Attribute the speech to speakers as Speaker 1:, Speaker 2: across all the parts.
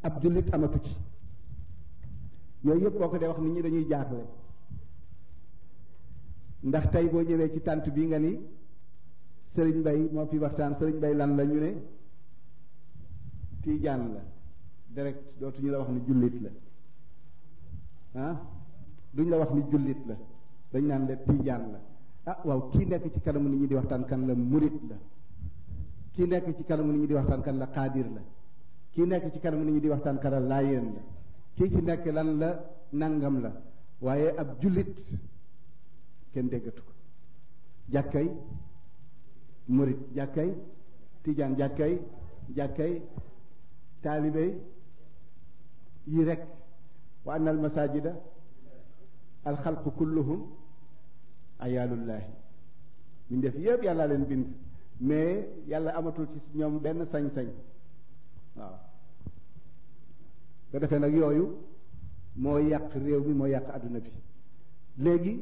Speaker 1: ab jullit amatu ci yooyu yëpp boo ko dee wax nit ñi dañuy jaaxle ndax tey boo ñëwee ci tànt bi nga ni sëriñ bay moo fi waxtaan sëriñ bay lan la ñu ne tiijaan la direct dootuñu la wax ni jullit la ah duñ la wax ni jullit la dañ naan la tiijaan la ah waaw kii nekk ci kanamu nit ñi di waxtaan kan la murit la kii nekk ci kanamu nit ñi di waxtaan kan la xaadir la kii nekk ci kanamu nit ñi di waxtaan kan la laayeen la kii ci nekk lan la nangam la waaye ab jullit kenn déggatu ko jàkkay murit jàkkay tijaan jàkkay jàkkay taalibe yi rek wa anna al masajida al xalqu kulluhum ayaalullahi ñu def yëpp yàlla leen bind mais yàlla amatul ci ñoom benn sañ-sañ waaw ko defee nag yooyu moo yàq réew mi moo yàq àdduna bi léegi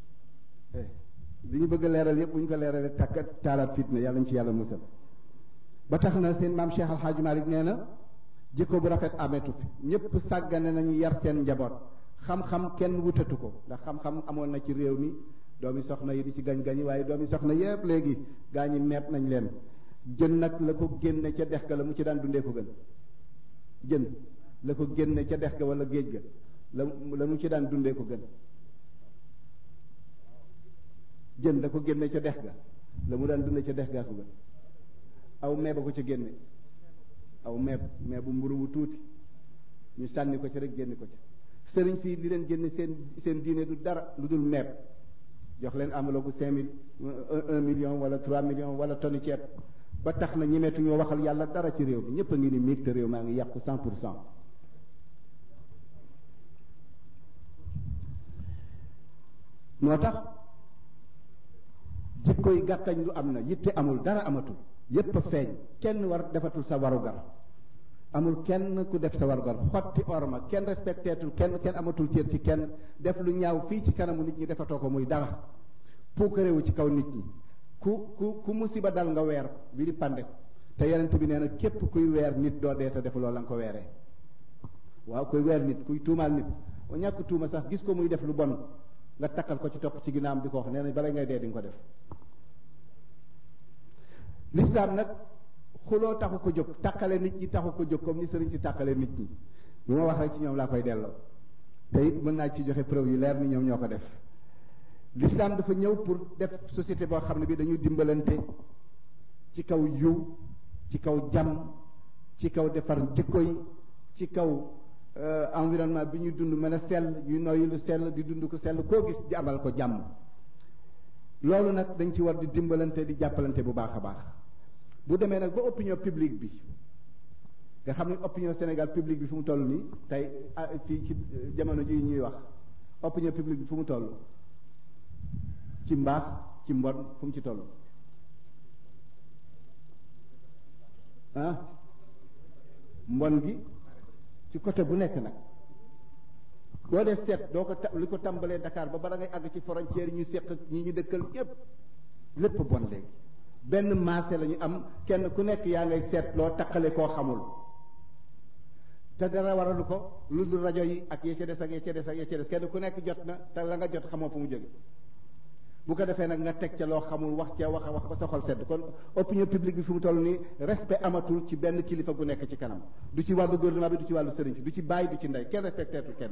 Speaker 1: li ñu bëgg a leeral yëpp bu ñu ko leeralee takk taalaat fitna yàlla ñu ci yàlla musal ba tax na seen maam Cheikh Al Hadj Malick nee na jikko bu rafet ametu fi ñëpp sàggane nañu yar seen njaboot xam-xam kenn wutatu ko ndax xam-xam amoon na ci réew mi doomi soxna yi di ci gañ-gañi waaye doomi soxna yëpp léegi gaa ñi meeb nañ leen jën nag la ko génne ca dex ga la mu ci daan dundee ko gën jën la ko génne ca dex ga wala géej ga la la mu ci daan dundee ko gën jën la ko génne ca dex ga la mu daan dundee ca dex gaa ko gën aw meeba ko ca génne aw meeb meebu mburu bu tuuti ñu sànni ko ca rek génne ko ca sëriñ si li leen génne seen seen diine du dara lu dul meeb jox leen enveloppe cinq mille un million wala trois millions wala tonni ceeb ba tax na ñemeetu ñoo waxal yàlla dara ci réew mi ñépp a ngi ni miig te réew maa ngi yàqu cent pour cent moo tax jikko yi gàttañ lu am na yitte amul dara amatul yépp a feeñ kenn war defatul sa warugar amul kenn ku def sa warugar xotti orma kenn respecteetul kenn kenn amatul cër ci kenn def lu ñaaw fii ci kanamu nit ñi defatoo ko muy dara puukarewu ci kaw nit ñi ku ku ku musiba dal nga weer bi di pande ko te yonent bi nee na képp kuy weer nit doo dee te defuloo la nga ko weeree waaw kuy weer nit kuy tuumaal nit o ñàkk tuuma sax gis ko muy def lu bon nga takkal ko ci topp ci ginnaam di ko wax nee na bala ngay dee di nga ko def l'islam nag xuloo taxu ko jóg takkale nit ñi taxu ko jóg comme ni sëriñ si takkale nit ñi lu ma wax rek ci ñoom laa koy delloo te it mën naa ci joxe preuve yu leer ni ñoom ñoo ko def l'islam dafa ñëw pour def société boo xam ne bi dañuy dimbalante ci kaw yiw ci kaw jàmm ci kaw defar jikko yi ci kaw environnement bi ñuy dund mën a sell ñuy noyyi lu sell di dund ko sell koo gis di amal ko jàmm loolu nag dañ ci war di dimbalante di jàppalante bu baax a baax bu demee nag ba opinion publique bi nga xam ne opinion Sénégal publique bi fu mu toll nii tey fii ci jamono ji ñuy wax opinion publique bi fu mu toll ci mbaax ci mbon fu mu ci toll ah mbon gi ci côté bu nekk nag boo dee seet doo ko ta li ko tàmbalee Dakar ba bara ngay àgg ci frontière yi ñu seq ñi ñu dëkkal ñépp lépp bon léegi benn maase la ñu am kenn ku nekk yaa ngay seet loo taqale koo xamul te dara waralu ko lu dul rajo yi ak ya ca des ak ya ca des ak ya ca des kenn ku nekk jot na te la nga jot xamoo fu mu jóge bu ko defee nag nga teg ca loo xamul wax ca wax a wax ba sa xol sedd kon opinion publique bi fi mu toll nii respect amatul ci benn kilifa gu nekk ci kanam du ci wàllu gouvernement bi du ci wàllu sëriñ si du ci bàyyi du ci ndey kenn respecteetul kenn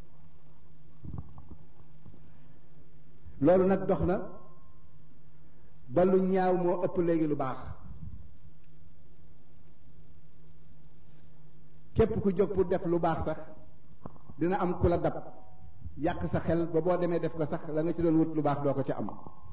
Speaker 1: loolu nag dox na ba lu ñaaw moo ëpp léegi lu baax képp ku jóg pour def lu baax sax dina am ku la dab yàq sa xel ba boo demee def ko sax la nga ci doon wut lu baax doo ko ca am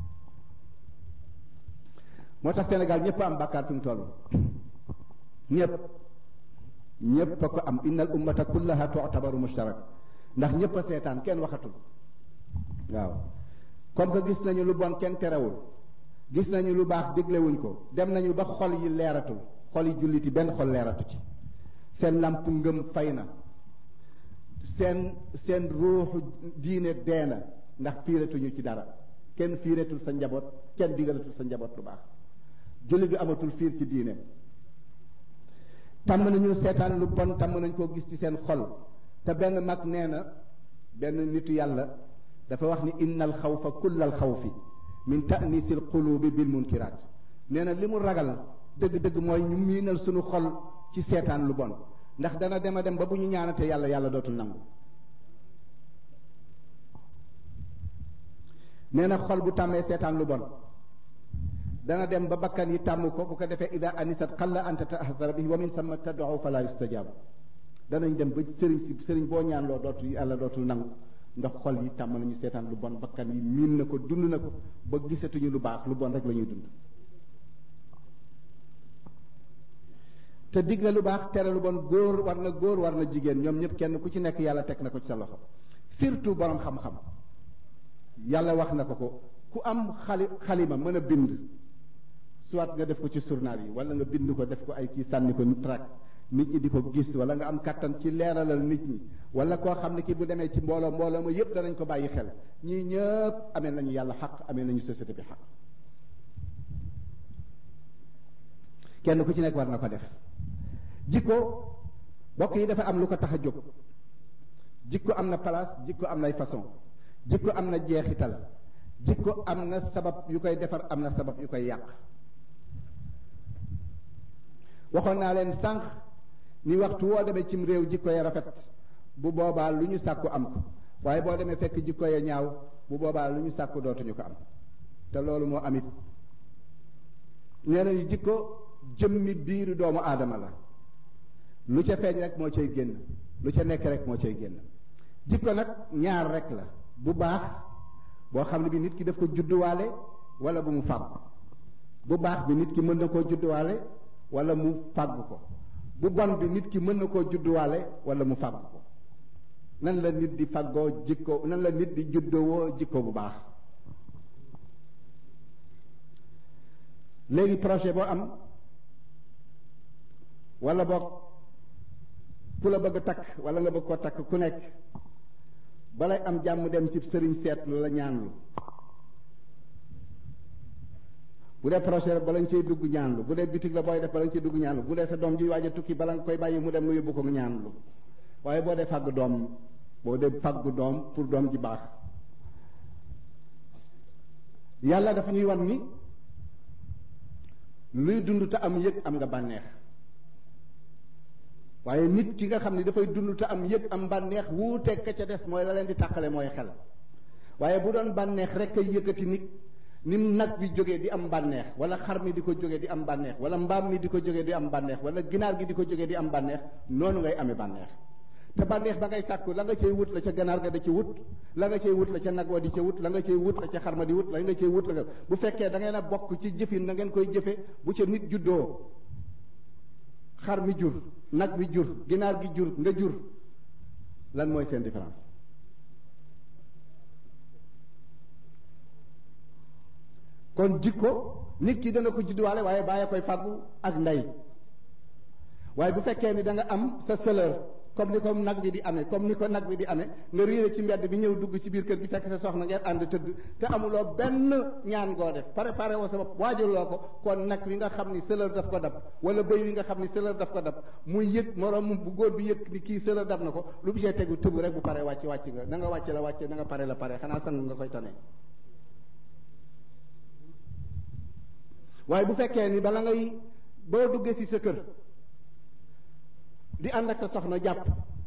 Speaker 1: moo tax Sénégal ñëpp am bàkkaar fi mu toll ñëpp ñëpp a ko am innal ummata kullaha tu'tabaru mushtarak ndax ñëpp a seetaan kenn waxatul waaw comme que gis nañu lu bon kenn terewul gis nañu lu baax déglewuñ ko dem nañu ba xol yi leeratul xol yi jullit yi benn xol leeratu ci seen làmp ngëm fay na seen seen ruuxu diine dee na ndax fiiratuñu ci dara kenn fiiratul sa njaboot kenn digalatul sa njaboot lu baax jullit bi amatul fiir ci diine tàmm nañu seetaan lu bon tàmm nañ koo gis ci seen xol te benn mag nee na benn nitu yàlla dafa wax ni inna al xawfa kulla al xawfi min ta'nisil qulubi bil munkiraat nee na li mu ragal dëgg-dëgg mooy ñu miinal suñu xol ci seetaan lu bon ndax dana dem a dem ba bu ñu ñaanate yàlla yàlla dootul nangu nee na xol bu tàmmee seetaan lu bon dana dem ba bakkan yi tàmm ko bu ko defee ida anisat xalla anta tahdara bihi wa min samma tad'u fala yustajaabu danañ dem ba sëriñ si sëriñ boo ñaan loo dootul yàlla dootul nangu ndax xol yi tàmm nañu seetaan lu bon bakkan yi miin na ko dund na ko ba gisatuñu lu baax lu bon rek la ñuy dund te digle lu baax tere lu bon góor war na góor war na jigéen ñoom ñëpp kenn ku ci nekk yàlla teg na ko ci sa loxo surtout borom xam-xam yàlla wax na ko ko ku am xali xalima mën a bind soit nga def ko ci journal yi wala nga bind ko def ko ay kii sànni ko track nit ñi di ko gis wala nga am kàttan ci leeralal nit ñi wala koo xam ne kii bu demee ci mbooloo mbooloo ma yépp danañ ko bàyyi xel ñii ñëpp amee nañu yàlla xaq amee nañu société bi xaq kenn ku ci nekk war na ko def jikko bokk yi dafa am lu ko tax a jóg jikko am na place jikko am nay façon jikko am na jeexital jikko am na sabab yu koy defar am na sabab yu koy yàq waxoon naa leen sànq ni waxtu woo demee cim réew jikko ya rafet bu boobaa lu ñu sàkku am ko waaye boo demee fekk jikko ya ñaaw bu boobaa lu ñu sàkku dootuñu ko am te loolu moo amit nee nañu jikko jëmmi biiru doomu aadama la lu ca feeñ rek moo cay génn lu ca nekk rek moo cay génn jikko nag ñaar rek la bu baax boo xam ne bi nit ki daf ko judduwaale wala bu mu fàggu bu baax bi nit ki mën na koo judduwaale wala mu fàggu ko bu bon bi nit ki mën na koo judduwaale wala mu fàggu ko nan la nit di fàggoo jikko nan la nit di juddowoo jikko bu baax léegi projet boo am wala boog ku la bëgg a takk wala nga bëgg koo takk ku nekk balay am jàmm dem ci sëriñ seetlu la ñaanlu bu dee projet bala nga cay dugg ñaanlu bu dee bitig la booy def bala nga cay dugg ñaanlu bu dee sa doom ji waaj a tukki bala nga koy bàyyi mu dem nga yóbbu ko ñaanlu waaye boo dee fàgg doom boo dee fàgg doom pour doom ji baax yàlla dafa ñuy wan ni luy dund te am yëg am nga bànneex waaye nit ki nga xam ne dafay dund te am yëg am bànneex wuuteeg ka ca des mooy la leen di tàqale mooy xel waaye bu doon bànneex rek ay yëkkati nit ni nag bi jógee di am bànneex wala xar mi di ko jógee di am bànneex wala mbaam mi di ko jógee di am bànneex wala ginaar gi di ko jógee di am bànneex noonu ngay amee bànneex te bànneex ba ngay sàkku la nga cay wut la ca ganaar ga da ci wut la nga cay wut la ca nag wa di ca wut la nga cay wut la ca xar ma di wut la nga cay wut la nga bu fekkee da ngeen a bokk ci jëfin da ngeen koy jëfe bu ca nit juddoo xar mi jur nag bi jur ginaar gi jur nga jur lan mooy seen différence kon jikko nit ki dana ko judduwaale waaye bàyyi koy fàggu ak ndey waaye bu fekkee ni da nga am sa sëlër comme ni ko nag bi di amee comme ni ko nag bi di amee nga riire ci mbedd bi ñëw dugg ci biir kër gi fekk sa soxna ngeen ànd tëdd te amuloo benn ñaan goo def préparé woo sa bopp waajuloo ko kon nag wi nga xam ni sëlër daf ko dab wala bëy wi nga xam ni sëlër daf ko dab muy yëg moroom bu góor bi yëg ni kii sëlër dab na ko lu bu see tegu tëb rek bu pare wàcc wàcc nga na nga wàcc la wàcce na nga pare la pare xanaa sang nga koy tane waaye bu fekkee ni bala ngay boo duggee si sa kër di ànd ak sa soxna jàpp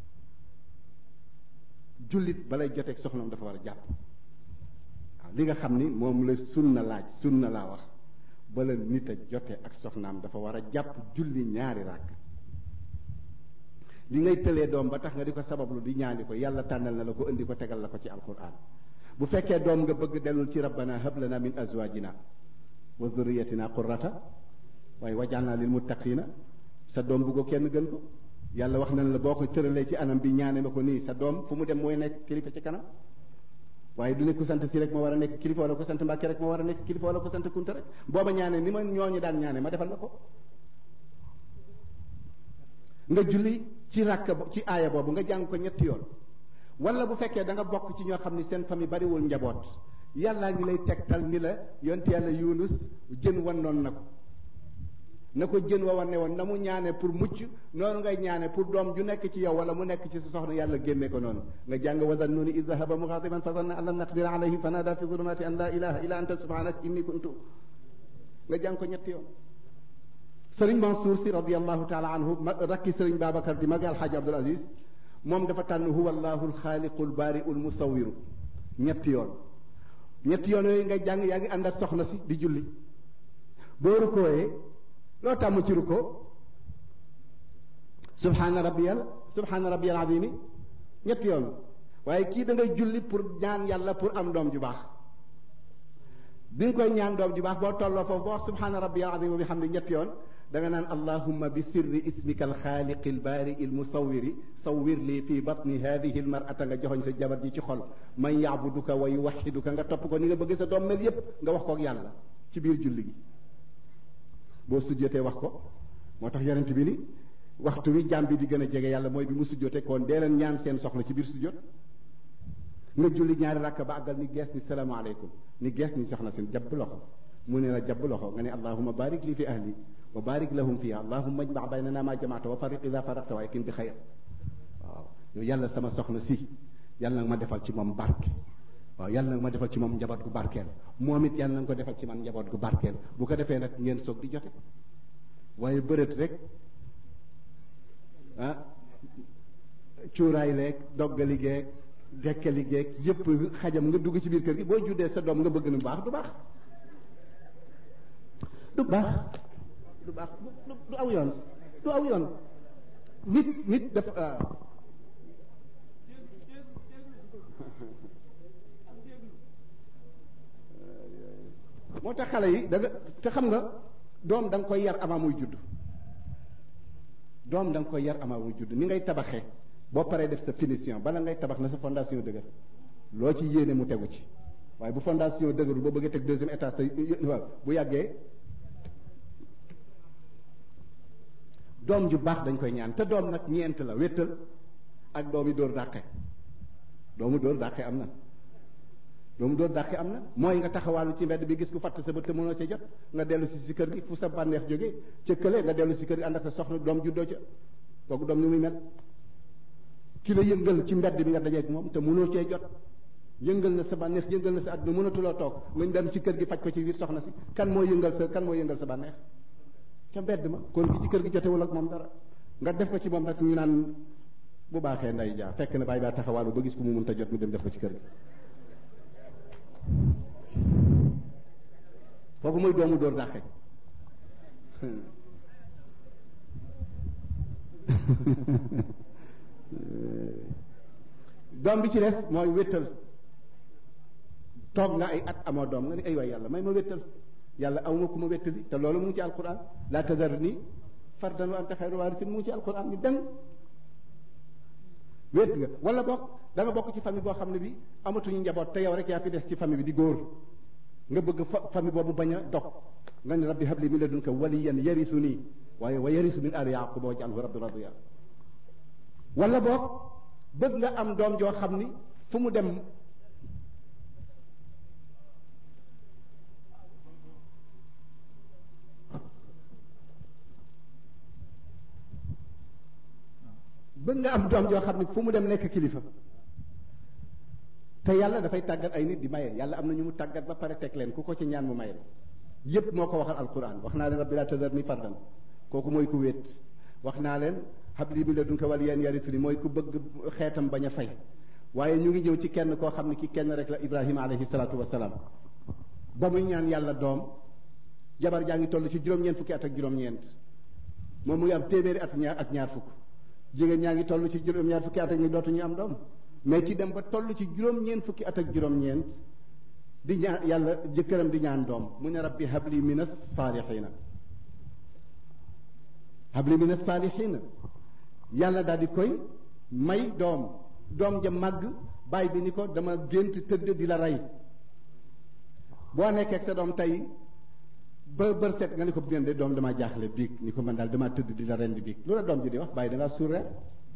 Speaker 1: jullit balay joteeg soxnaam dafa war a jàpp waaw li nga xam ni moom la sunna laaj sunna laa wax bala nit a jote ak soxnaam dafa war a jàpp julli ñaari ràkk li ngay tëlee doom ba tax nga di ko sabablu di ñaani ko yàlla tànnal na la ko indi ko tegal la ko ci alquran bu fekkee doom nga bëgg dellul ci rabbana hab lana min azwajina wa dhurriyatina qurrata waaye wajalna lil muttaqina sa doom bu ko kenn gën ko yàlla wax nañ la boo ko tëralee ci anam bi ñaane ma ko nii sa doom fu mu dem mooy nekk kilifa ci kanam waaye du ne ku sant si rek moo war a nekk kilifa wala ku sant mbàkke rek moo war a nekk kilifa wala ku sant kunta rek booba ñaane ni ma ñooñu daan ñaane ma defal la ko nga julli ci ràkk ci aaya boobu nga jàng ko ñetti yoon wala bu fekkee da nga bokk ci ñoo xam ni seen famille bariwul njaboot yàllaa ngi lay tegtal ni la yonte yàlla yunus jën wannoon na ko na ko jën wa war ne woon na mu ñaane pour mucc noonu ngay ñaane pour doom ju nekk ci yow wala mu nekk ci sa soxna yàlla génne ko noonu nga jàng wa zannuni id dahaba muxaatiban fa zanna an lan naqdira alayhi fa naada fi zulumati an la ilaha illa anta subhanak inni kuntu nga jàng ko ñetti yoon sëriñ Mansour si radiallahu taala anhu ma rakki sëriñ Babacar di magi alxaaji Abdul Aziz moom dafa tànn huwa allahu alxaaliqu albaariu almusawiru ñetti yoon ñetti yoon yooyu ngay jàng yaa ngi ànd ak soxna si di julli boo rukkooyee loo tàmm ci rukkoo subhaana rabbiyal subhaana rabbiyal azimi ñetti yoon waaye kii da ngay julli pour ñaan yàlla pour am doom ju baax bi nga koy ñaan doom ju baax boo tolloo foofu boo wax subhaana rabbiyal azimi bi xam ne ñetti yoon da nga naan allahumma bi sirri ismika alxaaliqi albaari almusawiri sawwir lii fi batni hadihi almarata nga joxoñ sa jabar ji ci xol man yaabuduka wa yuwaxiduka nga topp ko ni nga bëgg sa doom mel yépp nga wax ko ak yàlla ci biir julli gi boo sujjotee wax ko moo tax yonent bi ni waxtu wi jaam bi di gën a jege yàlla mooy bi mu sujjotee kon dee leen ñaan seen soxla ci biir sujjot nga julli ñaari rakk ba àggal ni gees ni salaamaaleykum ni gees ni soxna seen jabb loxo mu ne la jabb loxo nga ne allahuma barik lii fi ahli wa barik lahum fiha allahuma ajma baynana ma jamaata wa fariq ida faraqta wa yakin bi xayr waaw yow yàlla sama soxna si yàlla nag ma defal ci moom barke waaw yàlla nag ma defal ci moom njaboot gu barkeel moom it yàlla na nga ko defal ci man njaboot gu barkeel bu ko defee nag ngeen soog di jote waaye bërët rek ah cuuraay leeg doggali geeg dekkali geeg yépp xajam nga dugg ci biir kër gi boo juddee sa doom nga bëgg nu baax du baax du baax du baax du aw yoon du aw yoon nit nit dafa moo tax xale yi da te xam nga doom da nga koy yar avant muy judd doom da nga koy yar avant muy judd ni ngay tabaxee boo paree def sa finition bala ngay tabax na sa fondation dëgër loo ci yéene mu tegu ci waaye bu fondation dëgërul boo bëggee teg deuxième étage te waaw bu yàggee doom ju baax dañ koy ñaan te doom nag ñeent la wéttal ak doomi dóor dàqe doomu dóor dàqe am na doomu dóor dàqe am na mooy nga taxawaalu ci mbedd bi gis ku fatt sa bët te mënoo ca jot nga dellu si si kër gi fu sa bànneex jógee ca kële nga dellu si kër gi ànd ak sa soxna doom juddoo ca kooku doom ni muy mel ki la yëngal ci mbedd bi nga dajeeg moom te mënoo cee jot yëngal na sa bànneex yëngal na sa àdduna mënatuloo toog nga dem ci kër gi faj ko ci biir soxna si kan moo yëngal sa kan moo yëngal sa bànneex ca mbedd ma kon ki ci kër gi jotewul ak moom dara nga def ko ci moom rek ñu naan bu baaxee nday jaa fekk na bàyyi baa taxawaalu ba gis ko mu mënta jot mu dem def ko ci kër gi kooku mooy doomu dóor dàqe doom bi ci des mooy wéttal toog nga ay at amoo doom nga ni ay waay yàlla may ma wéttal yàlla aw ma ku ma wéttali te loolu mu ngi ci alquran laa tadar ni fardan wa anta xayru waarisin mu ngi ci alquran ni dem wét nga wala bokk da nga bokk ci famille boo xam ne bi amatuñu njaboot te yow rek yaa fi des ci famille bi di góor nga bëgg fa famille boobu bañ a dog nga ni rabbi habli min ladunka waliyan yarisu nii waaye wa yarisu min aali yaquba waj'alhu rabbi radiya wala boog bëgg nga am doom joo xam ni fu mu dem bëgg nga am doom joo xam ni fu mu dem nekk kilifa te yàlla dafay tàggat ay nit di maye yàlla am na ñu mu tàggat ba pare teg leen ku ko ci ñaan mu maye la yépp moo ko waxal alquran wax naa leen rabbi laa tadar ni fardan kooku mooy ku wéet wax naa leen habli min ladunka waliyan yarisuni mooy ku bëgg xeetam bañ a fay waaye ñu ngi ñëw ci kenn koo xam ne ki kenn rek la ibrahima alayhi salaatu wasalaam ba muy ñaan yàlla doom jabar jaa ngi toll ci juróom-ñeent fukki at ak juróom-ñeent moom mu ngi am téeméeri at ñaar ak ñaar fukk jigéen ñaa ngi toll ci juróom-ñaar fukki at ak ñu dootuñu am doom mais ki dem ba toll ci juróom-ñeent fukki at ak juróom-ñeent di ñaan yàlla jëkkëram di ñaan doom mu ne rabbi habli min as-saalihiina habli min as-saalihiina yàlla daal di koy may doom doom ja màgg baay bi ni ko dama gént tëdd di la rey boo nekkee ak sa doom tey ba bër set nga ni ko bien de doom dama jaaxle biig ni ko man daal dama tëdd di la rendi biig loolu la doom ji di wax bàyyi da ngaa suur reer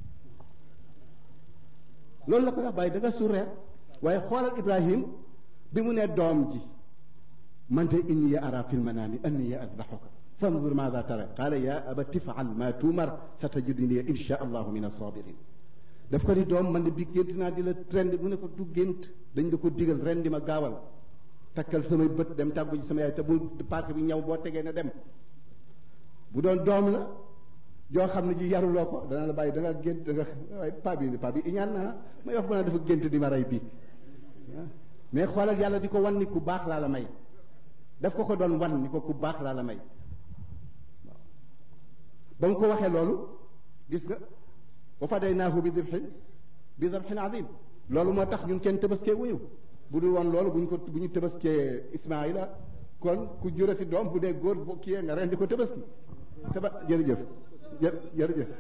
Speaker 1: loolu la ko wax bàyyi da nga suur reer waaye xoolal Ibrahim bi mu ne doom ji man de inni ya ara fil manaami anni ya azbahuka fanzur maada tara qaala ya abati ifal ma tuumar satajiduni insha allahu min assabirin daf ko di doom man de bi gént naa di la rendi mu ne ko du gént dañ la ko digal rendi ma gaawal takkal samay bët dem tàggu ci sama yaay te bul paaka bi ñaw boo tegee na dem bu doon doom la joo xam ne ji yaruloo ko dana la bàyyi da nga gént da nga waaye paa bi paa bi iñaan naa may wax bu naa dafa gént di ma rey bii mais xoolal yàlla di ko wan ni ku baax laa la may daf ko ko doon wan ni ko ku baax laa la may waaw ba mu ko waxee loolu gis nga wa fadaynaahu bi dibhin bi dibhin azim loolu moo tax ñun kenn tëbaskee wuñu bu dul woon loolu bu ñu ko bu ñu tëbaskee Ismaayila kon ku jurati doom bu dee góor bu kiyee nga ren di ko tëbaski tëba jërëjëf jë jërëjëf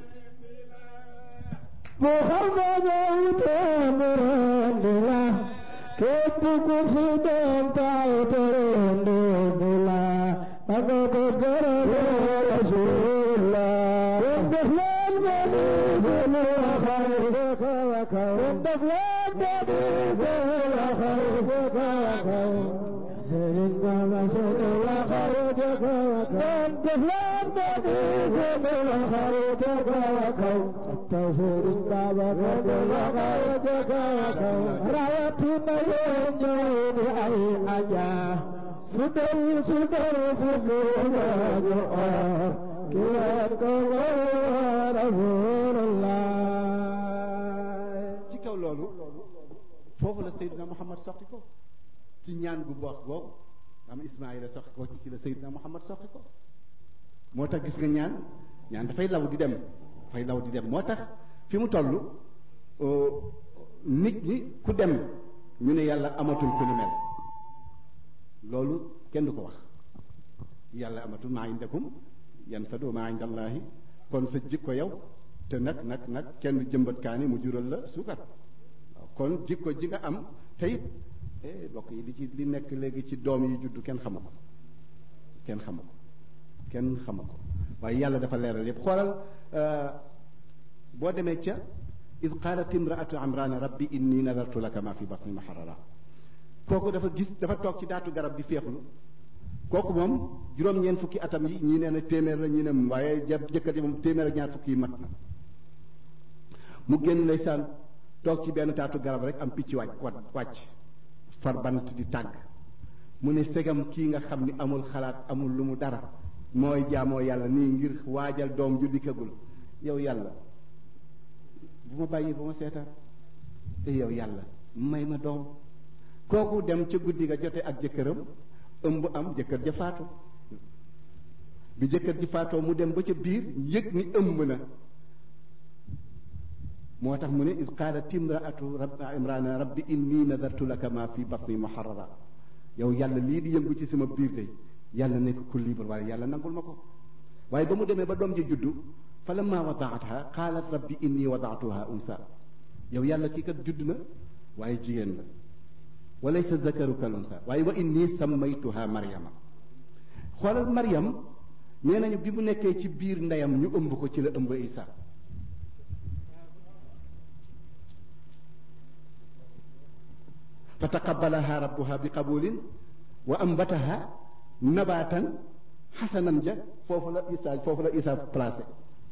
Speaker 2: Muhammad temurendi la képp ku fi doon taw terendi la aga ko gërëme Rasulullah def leen bani sunu xayr feka wa kaw def leen bani sunu xayr feka wa kaw Sëriñ Bamba sunu xayr feka wa kaw def leen bani sunu xayr feka wa kaw Sëriñ Bamba sunu xayr feka wa kaw rawatina yéen ñëw di ay aja sudal sudal sudal ñu or ki leen ko rasulullah
Speaker 1: ci kaw loolu foofu la Seydina Muhammad soqi ko ci ñaan gu baax googu am Ismaayila soqi ko ci ci la Seydina Muhammad soqi ko moo tax gis nga ñaan ñaan dafay law di dem dafay law di dem moo tax fi mu toll nit ñi ku dem ñu ne yàlla amatul ku ni mel loolu kenn du ko wax yàlla amatul maa indakum yanfadu maa inda allaahi kon sa jikko yow te nag nag nag kenn jëmbat kaani mu jural la suukar waaw kon jikko ji nga am te it eh bokk yi li ci li nekk léegi ci doom yi juddu kenn xamu ko kenn xamu ko kenn xamu ko waaye yàlla dafa leeral yépp xoolal boo demee ca id qaalat imraatu amrana rabbi inni nadartu laka ma fi batni muharrara kooku dafa gis dafa toog ci daatu garab di féexlu kooku moom juróom-ñeent fukki atam yi ñii nee na téeméer la ñii ne waaye jëkkër ji moom téeméer ak ñaar fukki yi mat na mu génn ndeysaan toog ci benn taatu garab rek am picc wàcc wat wàcc far bant di tàgg mu ne segam kii nga xam ni amul xalaat amul lu mu dara mooy jaamoo yàlla nii ngir waajal doom ju dikkagul yow yàlla bu ma bàyyi bu ma seetaan te yow yàlla may ma doom kooku dem ca guddi ga jote ak jëkkëram ëmb am jëkkër ja faatu bi jëkkër ji faatoo mu dem ba ca biir yëg ni ëmb na moo tax mu ne id qaalat imraatu rab imrana rabbi inni nadartu laka ma fi batni muharrara yow yàlla lii di yëngu ci sama biir tey yàlla nekk ku libre waaye yàlla nangul ma ko waaye ba mu demee ba doom ji juddu fa lamma wadaatha qaalat rabbi inni wadaatuha unsa yow yàlla kii kat judd na waaye jigéen la walaysa zakaru kal unsa waaye wa inni sammaytuha maryama xoolal maryam nee nañu bi mu nekkee ci biir ndeyam ñu ëmb ko ci la ëmb isa fa taqabalaha rabbuha bi qabulin wa ambataha nabatan xasanan ja foofu la isa foofu la isa placé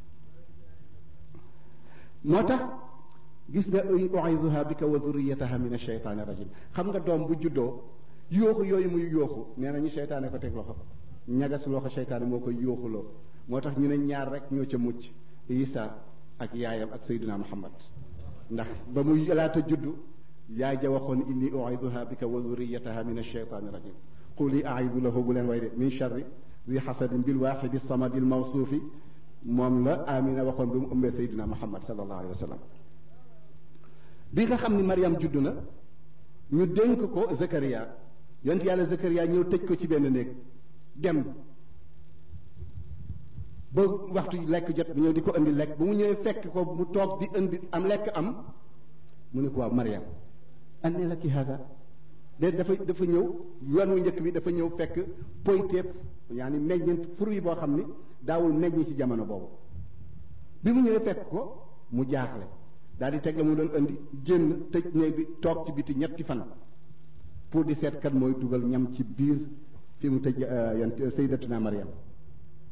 Speaker 1: moo tax gis nga uiduha bika wa zurriyataha min asheytaani rajim xam nga doom bu juddoo yooxu yooyu muy yooxu nee na ñu seytaane ko teg loxo ñagas loxo seytaane moo koy yooxuloo moo tax ñu ne ñaar rek ñoo ca mucc isa ak yaayam ak sayduna muhammad ndax ba muy laata juddu yaay ja waxoon inni uiduha bika wa zurriyataha min asheytaani rajim quli aidu lahu bu leen way de min charri zi xasadin bil waxidi samadi lmawsuufi moom la amina waxoon bi mu ëmbee sayduna muhammad sallallahu alayhi wa sallam bi nga xam ni Mariam judd na ñu dénk ko Zakaria yonent yàlla Zakaria ñëw tëj ko ci benn néeg dem ba waxtu lekk jot bi ñëw di ko indi lekk ba mu ñëwee fekk ko mu toog di indi am lekk am mu ne ko waaw Mariam anne la ki hasa de dafa dafa ñëw yoon wu njëkk bi dafa ñëw fekk poyteef yaani meññeent fur yi boo xam ni daawul meññ ci jamono boobu bi mu ñëwee fekk ko mu jaaxle daal di teg la mu doon indi génn tëj néeg bi toog ci biti ñetti fan pour di seet kat mooy dugal ñam ci biir fi mu tëj yant sayyidatuna Mariam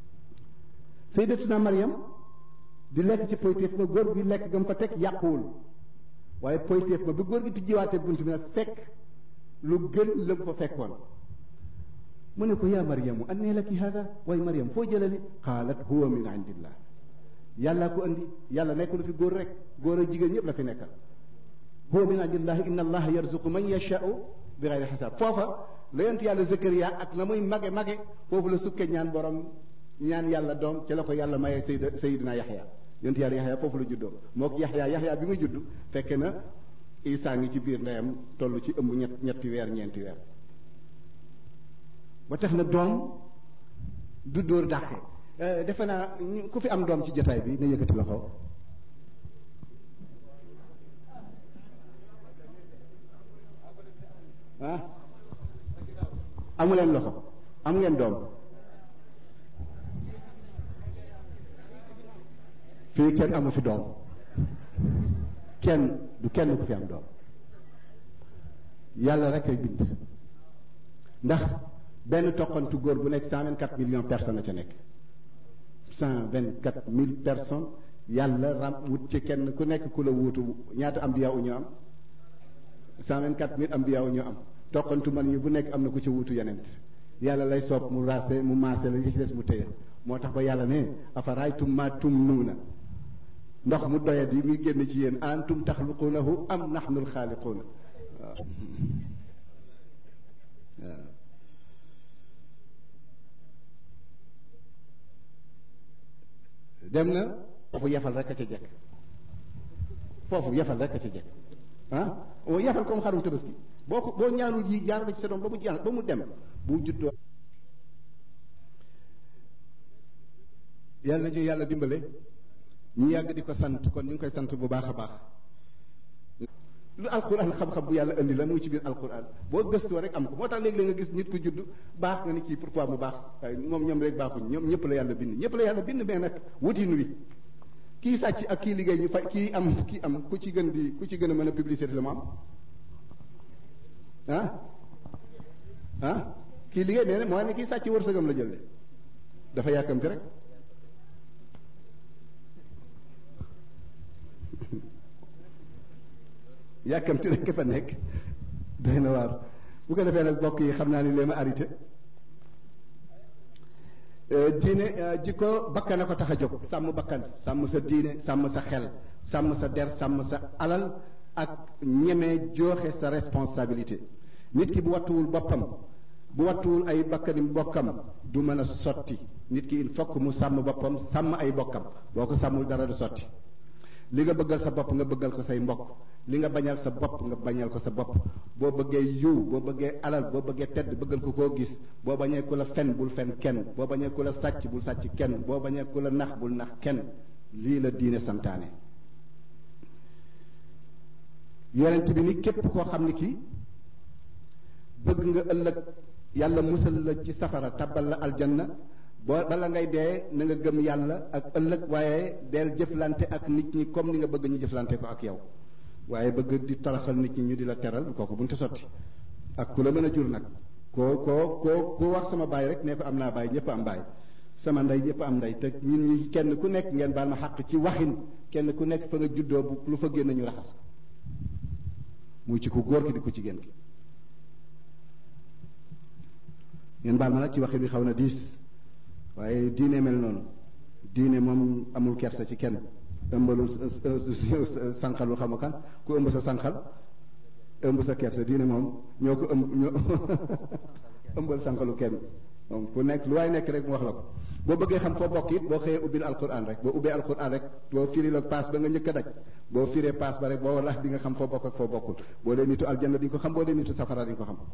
Speaker 1: sayyidatuna Maryam di lekk ci poytéef ba góor gi lekk gam fa teg yàquwul waaye poytéef ba bi góor gi tijjiwaatee bunt bi nag fekk lu gën la fa fekkoon mu ne ko yaa Maryamu annee laki hada waaye Maryam foo jëlee li qaalat huwa min indillah yàllaa ko andi yàlla nekkul fi góor rek góor ak jigéen ñëpp la fi nekkal huwa min indillahi inna allaha yarzuqu man yashau bi xayri xisaab foofa la yonent yàlla Zakariya ak na muy mage mage foofu la sukke ñaan borom ñaan yàlla doom ci la ko yàlla mayee Seyd Seydina Yaxya yonent yàlla Yaxya foofu la juddoo moo ko Yaxya Yaxya bi muy judd fekke na Isaa ngi ci biir ndeyam toll ci ëmb ñett ñetti weer ñeenti weer ba tax na doom du dóor dàqe defe naa ku fi am doom ci jotaay bi na yëkkati loxo ah amuleen loxo am ngeen doom fii kenn amu fi doom kenn du kenn ku fi am doom yàlla rek ay bind ndax benn toqantu góor bu nekk cent vingt quatre millions personnes a ca nekk cent vingt quatre mille personnes yàlla ram wut ci kenn ku nekk ku la wuutu ñaata ambiya u ñu am cent vingt quatre mille ambiya u ñu am toqantu man ñu bu nekk am na ku ci wuutu yenent yàlla lay soob mu raase mu maase la li ci des mu téye moo tax ba yàlla ne afaraytum ma tum nuuna ndox mu doyat yi muy génn ci yéen antum taxluqunahu am nahnu alxaaliquuna waaw waaw dem na foofu yafal rek a ca jekk foofu yafal rek a ca jekk ah yafal comme xarum tabaski boo ko boo ñaanul yi jaar ci sa doom ba mu jaar ba mu dem bu juddoo yàlla nañu yàlla dimbale ñu yàgg di ko sant kon ñu ngi koy sant bu baax a baax lu alquran xam-xam bu yàlla indi la mu ngi ci biir alquran boo gëstoo rek am ko moo tax léegi-léeg nga gis nit ku judd baax nga ni kii pourquoi mu baax waaye moom ñoom rek baaxuñ ñoom ñëpp la yàlla bind ñëpp la yàlla bind mais nag wutin wi kii sàcc ak kii liggéey ñu fay kii am kii am ku ci gën di ku ci gën a mën a publicité la mu am ah ah kii liggéey nee na mooy ne kii sàcc wërsëgam la jël de dafa yàkkamti rek yàkkamti rek fa nekk doy na waar bu ko defee nag bokk yi xam naa ni lee ma arrêté diine jikko bakkan a ko tax a jóg sàmm bakkan sàmm sa diine sàmm sa xel sàmm sa der sàmm sa alal ak ñeme joxe sa responsabilité nit ki bu wattuwul boppam bu wattuwul ay bakkani bokkam du mën a sotti nit ki il faut que mu sàmm boppam sàmm ay bokkam boo ko sàmmul dara du sotti li nga bëggal sa bopp nga bëggal ko say mbokk li nga bañal sa bopp nga bañal ko sa bopp boo bëggee yiw boo bëggee alal boo bëggee tedd bëggal ko koo gis boo bañee ku la fen bul fen kenn boo bañee ku la sàcc bul sàcc kenn boo bañee ku la nax bul nax kenn lii la diine santaane yonent bi ni képp koo xam ni kii bëgg nga ëllëg yàlla musal la ci safara tabal la aljanna boo bala ngay dee na nga gëm yàlla ak ëllëg waaye deel jëflante ak nit ñi comme ni nga bëgg ñu jëflante ko ak yow waaye bëgg di taraxal nit ñi ñu di la teral kooku buñ ko sotti ak ku la mën a jur nag koo koo koo koo wax sama baay rek ne ko am naa baay ñëpp am baay sama ndey ñëpp am ndey te ñun ñi kenn ku nekk ngeen baal ma xàq ci waxin kenn ku nekk fa nga juddoo bu lu fa génn ñu raxas ko muy ci ku góor ki di ku jigéen ki ngeen baal ma nag ci waxin bi xaw na diis waaye diine mel noonu diine moom amul kersa ci kenn ëmbalul sànqalul xam kan ku ëmb sa sànqal ëmb sa kersa diine moom ñoo ko ëmb ñoo ëmbal sànqalu kenn moom ku nekk lu waay nekk rek mu wax la ko boo bëggee xam foo bokk it boo xëyee ubbil alquran rek boo ubbee alquran rek boo firi la paas ba nga njëkk a daj boo firee paas ba rek boo walax di nga xam foo bokk ak foo bokkul boo dee nitu aljanna di nga ko xam boo dee nitu safara di nga ko xam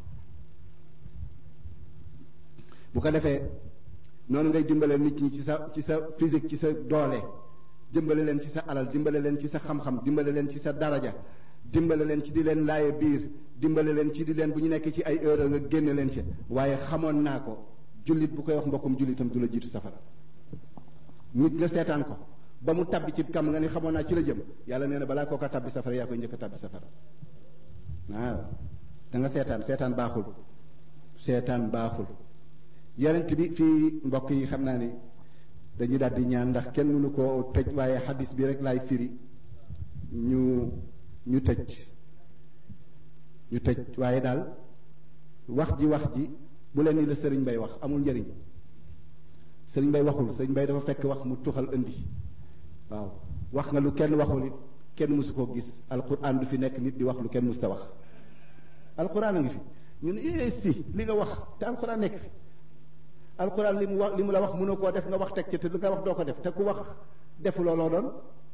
Speaker 1: bu ko defee noonu ngay dimbale nit ñi ci sa ci sa physique ci sa doole dimbale leen ci sa alal dimbale leen ci sa xam-xam dimbale leen ci sa daraja dimbale leen ci di leen laaye biir dimbale leen ci di leen bu ñu nekk ci ay heure nga génne leen ci waaye xamoon naa ko jullit bu koy wax mbokkum jullitam du la jiitu safara nit nga seetaan ko ba mu tabbi ci kam nga ni xamoon naa ci la jëm yàlla nee na balaa kooka tabbi safara yaa koy njëkk a tabbi safara waaw da nga seetaan seetaan baaxul seetaan baaxul yonent bi fii mbokk yi xam naa ni dañu daal di ñaan ndax kenn mënu koo tëj waaye xadis bi rek laay firi ñu ñu tëj ñu tëj waaye daal wax ji wax ji bu leen ni la sëriñ bay wax amul njëriñ sëriñ bay waxul sëriñ bay dafa fekk wax mu tuxal indi waaw wax nga lu kenn waxul it kenn mësu koo gis alquran du fi nekk nit di wax lu kenn mësta wax alquran a ngi fi ñun eh si li nga wax te alquran nekk fi alquran li mu wax li mu la wax mënoo koo def nga wax teg ci te lu nga wax doo ko def te ku wax defu looloo doon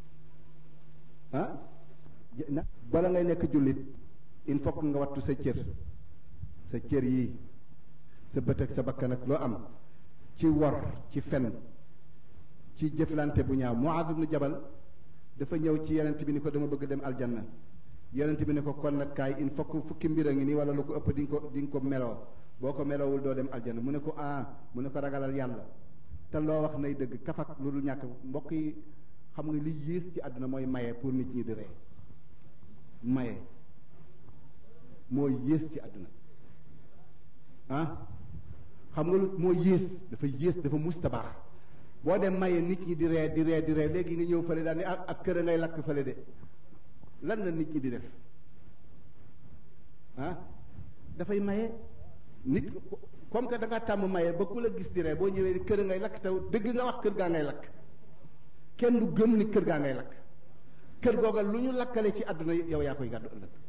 Speaker 1: ah bala ngay nekk jullit il faut que nga wattu sa cër sa cër yii sa bët ak sa bakkan ak loo am ci wor ci fen ci jëflante bu ñaaw Muaad ibnu Jabal dafa ñëw ci yonent bi ni ko dama bëgg dem aljanna yonent bi ne ko kon nag kaay il faut que fukki mbir a ngi nii wala lu ko ëpp di nga ko di nga ko meloo boo ko meloowul doo dem aljanna mu ne ko ah mu ne ko ragalal yàlla te loo wax nay dëgg kafak lu dul ñàkk mbokk yi xam nga li yées ci àdduna mooy maye pour nit ñi di ree maye moo yées ci àdduna ah xam nga lu moo yées dafa yées dafa musta baax boo dem maye nit ñi di ree di ree di ree léegi nga ñëw fële daal ni ak ak kër a ngay lakk fële de lan la nit ñi di def ah dafay maye nit comme que da nga tàmm maye ba ku la gis di ree boo ñëwee kër a ngay lakk taw dëgg nga wax kër gaa ngay lakk kenn du gëm ni kër gaa ngay lakk kër googa lu ñu lakkale ci àdduna yow yaa koy gàddu ëllëg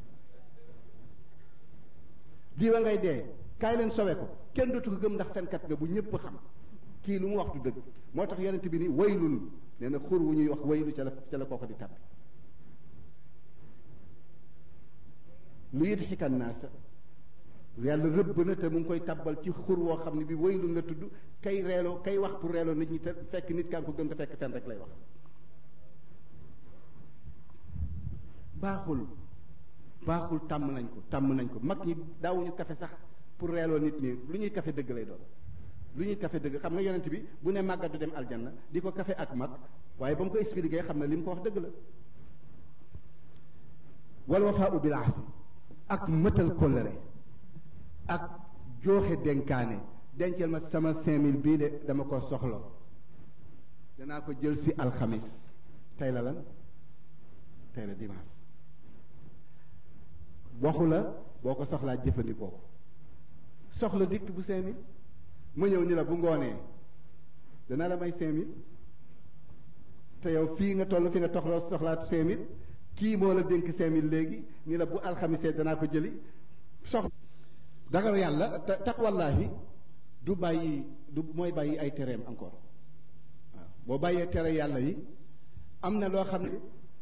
Speaker 1: diwa ngay dee kaay leen sowe ko kenn dootu ko gëm ndax fenkat nga bu ñëpp xam kii lu mu wax du dëgg moo tax yonent bi ni waylun nee na xur wu ñuy wax waylu ca la ca la kooko di tàbbi lu yit xikan naasa yàlla rëbb na te mu ngi koy tàbbal ci xur woo xam ne bi waylun la tudd kay reeloo kay wax pour reeloo nit ñi te fekk nit kaa ngi ko gëm te fekk fen rek lay wax baaxul baaxul tàmm nañ ko tàmm nañ ko mag ñi daawuñu kafe sax pour reeloo nit ñi lu ñuy kafe dëgg lay doon lu ñuy kafe dëgg xam nga yonent bi bu ne màggat du dem aljanna di ko kafe ak mag waaye ba mu ko expliqué xam ne li mu ko wax dëgg la wal wafaau bil ahdi ak mëtal kóllëre ak jooxe dénkaane dencal ma sama cinq mille bii de dama ko soxla danaa ko jël si alxamis tey la lan tey la dimanche waxu la boo ko soxlaa jëfandikoo ko soxla dikk bu cinq mille ma ñëw ni la bu ngoonee danaa la may cinq mille te yow fii nga toll fi nga toxloo soxlaa cinq mille kii moo la dénk cinq mille léegi ni la bu alxamisee danaa ko jëli soxla dagaru yàlla te taqwallaahi du bàyyi du mooy bàyyi ay tereem encore waaw boo bàyyee tere yàlla yi am na loo xam ne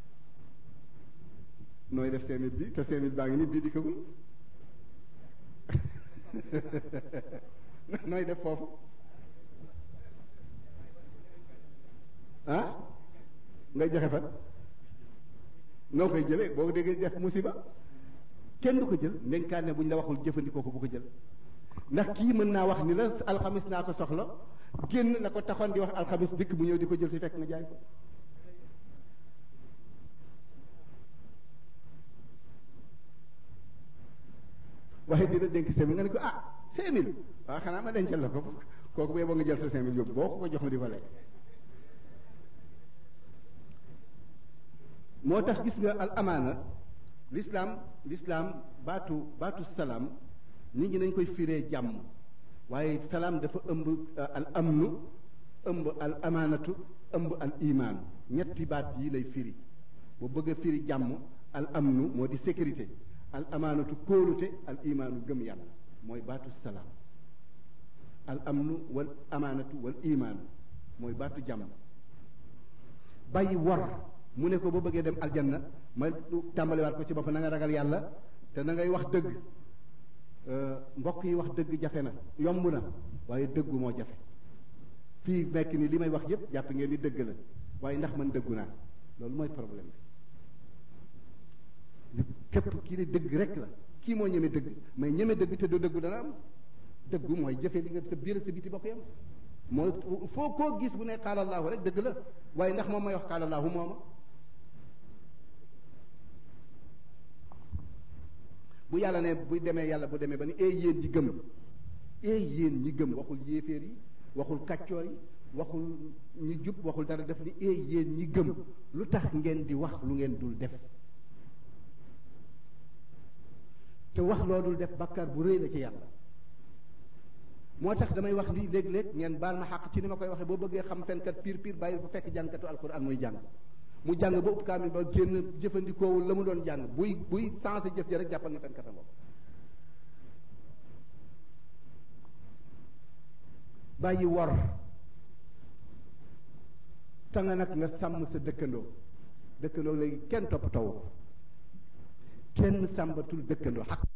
Speaker 1: nooy def cinq mille bi te cinq mille baa ngi ni bii dikkagul nooy def foofu ah ngay joxe fan noo koy jëlee boo ko déggee def musiba kenn du ko jël ndenkaane bu ñu la waxul jëfandikoo ko bu ko jël ndax kii mën naa wax ni la alxamis naa ko soxla génn la ko taxoon di wax alxamis dikk bu ñëw di ko jël si fekk nga jaay ko waaye dina dénk cinq mille nga ne ko ah cinq mille waaw xanaa ma dencal la ko kooku bu yeboo nga jël sa cinq mille yóbbu boo ko ko jox ma di ko lekk moo tax gis nga al amaana l'islam l'islam baatu baatu salaam nit ñi dañ koy firee jàmm waaye salaam dafa ëmb al amnu ëmb al amaanatu ëmb al imaan ñetti baat yi lay firi bu bëgg a firi jàmm al amnu moo di sécurité al amaanatu kóolute al imaanu gëm yàlla mooy baatu salaam al amnu wal amaanatu wal imaanu mooy baatu jàmm bàyyi wor mu ne ko boo bëggee dem aljanna ma tàmbaliwaat ko ci bopp na nga ragal yàlla te na ngay wax dëgg mbokk yi wax dëgg jafe na yomb na waaye dëggu moo jafe fii nekk ni li may wax yépp jàpp ngeen ni dëgg la waaye ndax man dëggu naa loolu mooy problème bi képp kii ne dëgg rek la kii moo ñeme dëgg mais ñeme dëgg te du dëggu dana am dëggu mooy jëfe li nga sa biir sa biti bokk yam mooy foo koo gis bu ne xaalallahu rek dëgg la waaye ndax moom may wax xaalallahu mooma bu yàlla ne bu demee yàlla bu demee ba ni ee yéen ñi gëm ee yéen ñi gëm waxul yéeféer yi waxul kàccoor yi waxul ñu jub waxul dara def ni eey yéen ñi gëm lu tax ngeen di wax lu ngeen dul def te wax loo dul def bàkkaar bu rëy la ci yàlla moo tax damay wax lii léeg-léeg ngeen baal ma xàq ci ni ma koy waxee boo bëggee xam fenkat piir piir bàyyi ba fekk jàngkatu alquran muy jàng mu jàng ba upp kaamil ba génn jëfandikoowul la mu doon jàng buy buy sensé jëf ji rek jàppal na fenkatam bopp bàyyi wor te nga nag nga sàmm sa dëkkandoo dëkkandoo léegi kenn toppatoo ko kenn sàmbatul dëkkandoo xaq